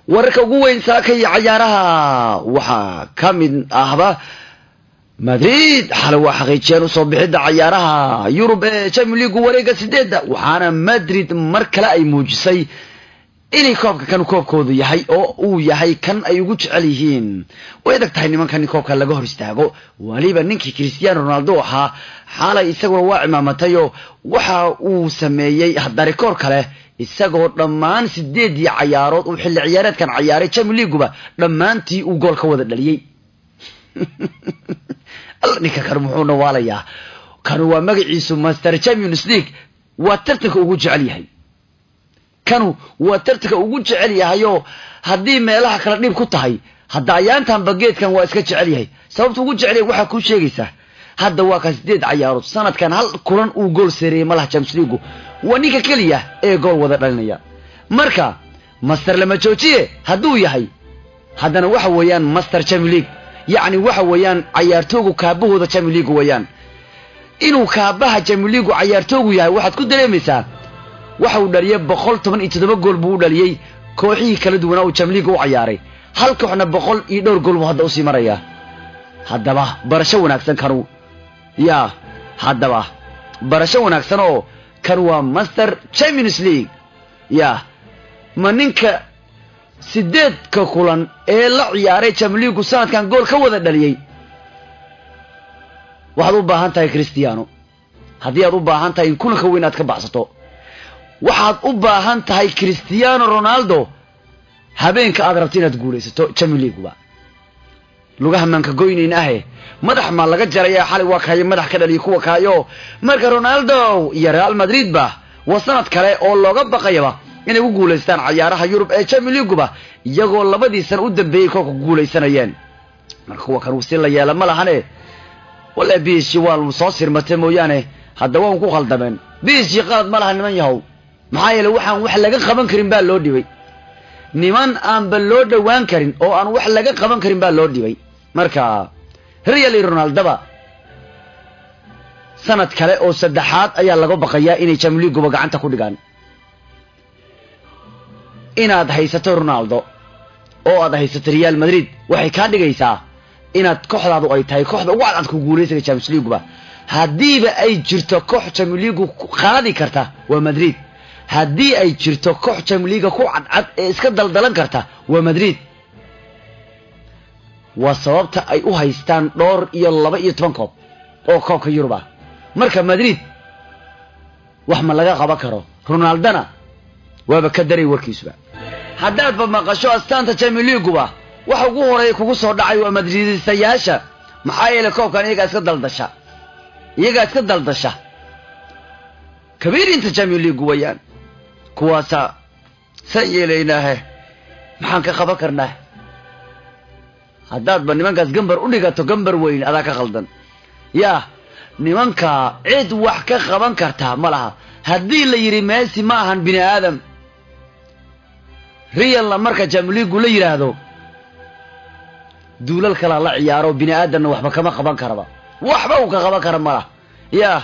wararka ugu weyn saaka iyo cayaaraha waxaa ka mid ahba madrid xalay waa xaqiijiyeen usoo bixidda cayaaraha yurub ee champion leagu wareega sideedda waxaana madrid mar kale ay muujisay inay koobka kan koobkoodu yahay oo uu yahay kan ay ugu jecel yihiin way adag tahay nimankan in koobka laga hor istaago waliba ninkii cristiano ronaldo ahaa xaalay isaguna waa cimaamatayoo waxa uu sameeyey darikoor kale isagoo dhammaan sideedii cayaarood uu xilli ciyaareedkan cayaaray champion leaguba dhammaantii uu gool ka wada dhaliyey alla ninka kan muxuu nawaalayaa kanu waa magaciisu master champions league waa tartanka ugu jecel yahay kanu waa tartanka ugu jecel yahayoo haddii meelaha kale dhib ku tahay hadda ayaantanba geedkan waa iska jecel yahay sababta ugu jecel yahay waxaa kuu sheegaysaa hadda waa ka sideed cayaarood sanadkan hal kulan uu gool sareeyey malaha champions leagu waa ninka keliya ee gool wada dhalinaya marka master lama joojiye hadduu yahay haddana waxa weeyaan master champion league yacni waxa weeyaan cayaartoogu kaabahooda champion league weeyaan inuu kaabaha champion leagu cayaartoogu yahay waxaad ku dareemaysaa waxa uu dhaliyey boqol toban iyo toddoba gool buu u dhaliyey kooxihii kala duwanaa uu champion league u cayaaray hal kooxna boqol iyo dhowr gool buu hadda usii marayaa haddaba barasho wanaagsan kanu yaa haddaba barasho wanaagsan oo kan waa master champions league yaa ma ninka sideedka kulan ee la ciyaaray champion leagu sanadkan gool ka wada dhaliyey waxaad u baahan tahay christiano haddii aad u baahan tahay in kulanka weyn aad ka baxsato waxaad u baahan tahay christiano ronaldo habeenka aad rabto inaad guulaysato champion leaguba lugaha maanka goynayn ahe madax maa laga jaraya xalay waa kayo madax ka dhaliya kuwa kaayo marka ronaldo iyo real madrid ba waa sanad kale oo looga baqayaba inay ku guulaystaan cayaaraha yurub ee champion leaguba iyagoo labadii sana u dambeeyey koobka ku guulaysanayeen marka kuwa kan si la yeela ma lahane walla b s g waa soo sirmatay mooyaane hadda waan ku khaldameen b s g qalad ma laha niman yahow maxaa yeele waxaan wax laga qaban karin baa loo dhibay niman aanba loo dhowaan karin oo aan wax laga qaban karin baa loo dhibay marka real iyo ronaldoba sanad kale oo saddexaad ayaa laga baqayaa inay champion leaguba gacanta ku dhigaan inaad haysato ronaldo oo aad haysato real madrid waxay kaa dhigaysaa inaad kooxdaadu ay tahay kooxda ugu cadcad ku guulaysaga champions leaguba haddiiba ay jirto koox champion leagu qaadi karta waa madrid haddii ay jirto koox champion leaga ku cadcad ee iska daldalan karta waa madrid waa sababta ay u haystaan dhowr iyo laba iyo toban koob oo koobka yurub ah marka madrid wax ma laga qaban karo ronaldona waaba ka daray warkiisuba haddaadba maqasho astaanta champion leaguba waxa ugu horeeya kugu soo dhacay waa madridistayaasha maxaa yeelay koobkan iyagaa iska daldasha iyagaa iska daldasha kabiirinta champion leagu wayaan kuwaasa saan yeelaynaahe maxaan ka qaban karnaa haddaadba nimankaas gambar u dhigato gambar weyn adaa ka khaldan yaa nimanka cid wax ka qaban kartaa ma laha haddii la yidhi messi ma ahan bini aadam realna marka champion leagu la yidhaahdo duulal kalaa la ciyaaro bini aadamna waxba kama qaban karaba waxba uu ka qaban kara malah yaa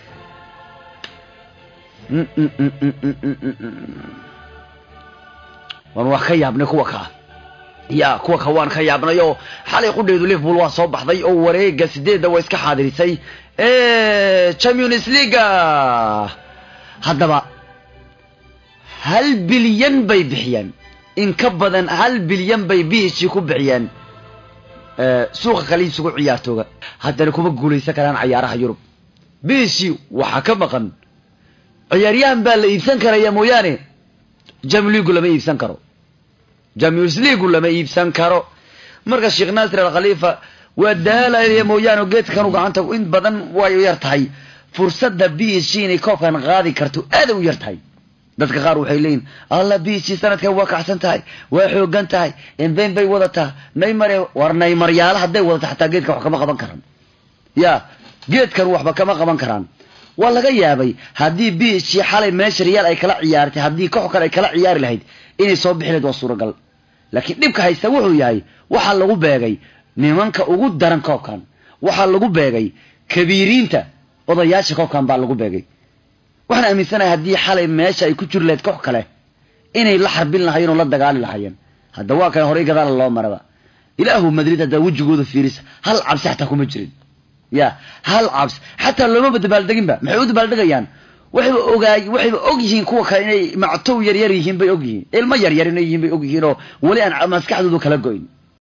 waan wax ka yaabnay kuwa kaa ya kuwa ka waan ka yaabnay oo xalay qudheedu liverpool waa soo baxday oo wareega sideedda waa iska xaadirisay champions leaga haddaba hal bilyan bay bixiyeen in ka badan hal bilyan bay b h g ku bixiyeen suuqa kale isugu ciyaartooga haddana kuma guulaysan karaan cayaaraha yurub b h g waxaa ka maqan ciyaaryahan baa la iibsan karaya mooyaane champion leagu lama iibsan karo champions leagu lama iibsan karo marka sheekh naasir alkhaliifa waa daalaya mooyaane geedkanu gacanta in badan way yar tahay fursadda b h g inay koobkan qaadi karto aaday u yar tahay dadka qaar waxay leeyihin alla b h g sanadkan waa kacsan tahay waa xoogan tahay emben bay wadataa naymare war naymaryaala hadday wadata xataa geedkan wax kama qaban karaan ya geedkan waxba kama qaban karaan waa laga yaabay haddii b h g xalay meesha riyaal ay kala ciyaartay haddii koox kale ay kala ciyaari lahayd inay soo bixi lahayd waa suuragal laakiin dhibka haysta wuxuu yahay waxaa lagu beegay nimanka ugu daran koobkan waxaa lagu beegay kabiiriinta odayaasha koobkan baa lagu beegay waxaan aaminsanahay haddii xalay meesha ay ku jiri lahayd koox kale inay la xarbin lahaayeen oo la dagaali lahaayeen hadda waa kan horey gadaala loo maraba ilaahu madrid haddaa wejigooda fiirisa hal cabsi xataa kuma jirin ya hal cabsi xataa loomaba dabaaldeginba maxay u dabaaldegayaan waxayba ogaay waxayba og yihiin kuwa kale inay mactow yaryar yihiin bay og yihiin ilmo yaryar inay yihiin bay og yihiin oo weli aan maskaxdoodu kala goyn